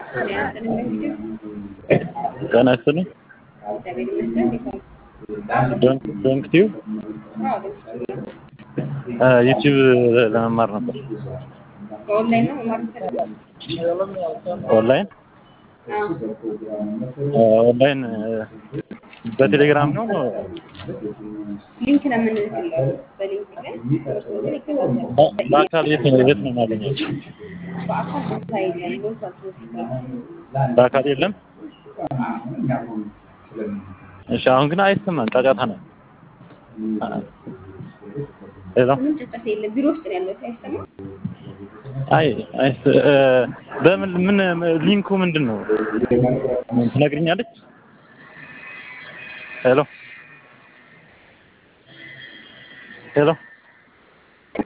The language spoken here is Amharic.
ጤና ይስጥልኝ። ዶንክ ቲዩብ ዩቲዩብ ለመማር ነበር። በኦንላይን ነው መማር የምትፈልገው? ኦንላይን ኦንላይን በቴሌግራም ነው። ሊንክ ነው የምንልክለው። በሊንክ ላይ ትምህርቶችን ይከታተሉ። በአካል የት ነው የት ነው የማገኛቸው? በአካል ቦታ የለም፣ ሞልቷል ትምህርት ቤት። በአካል የለም። እሺ፣ አሁን ግን አይሰማም፣ ጫጫታ ነው። ሄሎ፣ ምንም ጭንቀት የለም። ቢሮ ውስጥ ነው ያለሁት። አይሰማም? አይ አይ እ፣ በምን ምን ሊንኩ ምንድን ነው ትነግሪኛለች? ሄሎ ሄሎ